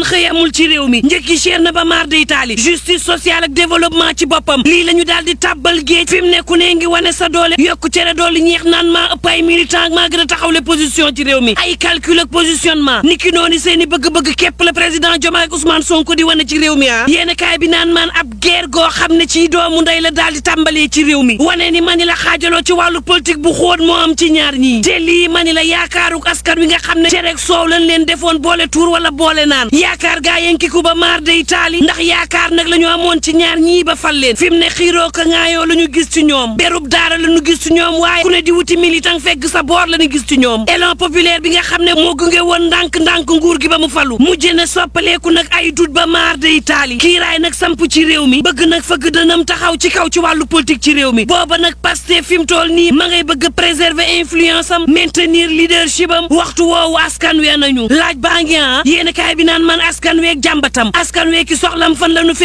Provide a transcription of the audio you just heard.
xëy amul ci réew mi njëkki cher na ba maar day taali justice sociale ak développement ci boppam lii la ñu daal di tàbbal géej fi mu ne ku ne ngi wane sa doole yokku cere doole ñeex naan maa ëpp ay militant maa gën a taxawle position ci réew mi ay calcul ak positionnement niki noonu seen i bëgg-bëgg képp la président Diomaye ak Ousmane Sonko di wane ci réew mi ah yéen kaay bi naan maan ab guerre goo xam ne ci doomu ndey la daal di tàmbalee ci réew mi wane ni mani la xaajaloo ci wàllu politique bu xóot moo am ci ñaar ñii te lii mani la yaakaaruk askan wi nga xam ne cerek soow lañ leen defoon boole tuur wala boole naan yaakaar gaa yenkiku ba maar day taali ndax yaakaar nag la ñu amoon ci ñaar ñii ba fal leen fi mu ne xiiroo ka ŋaayoo la ñu gis ci ñoom berub daara la ñu gis ci ñoom waaye ku ne di wuti militant fekk sa boor la ñu gis ci ñoom élan populaire bi nga xam ne moo gunge woon ndànk-ndànk nguur gi ba mu falu mujj na soppaleeku nag ay dut ba maar day taali kiiraay nag samp ci réew mi bëgg nag fëgg dënam taxaw ci kaw ci wàllu politique ci réew mi booba nag Pastef fi mu toll nii ma ngay bëgg préserver influence am maintenir leadership am waxtu woowu askan wee nañu laaj baa ngi ah yéen kaay bi naan man askan week jàmbatam askan weeki soxlam fan la nu